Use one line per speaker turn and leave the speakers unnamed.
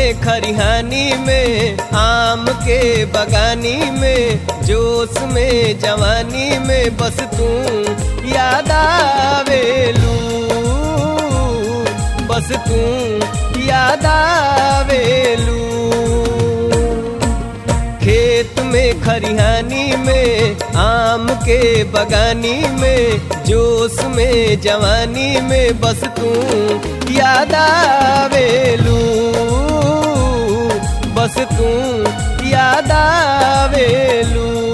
में खरिहानी में आम के बगानी में जोश में जवानी में बस तू याद आवेलू बस तू याद आवेलू खेत में खरिहानी में आम के बगानी में जोश में जवानी में बस तू याद आवेलू बस तू याद आवेलू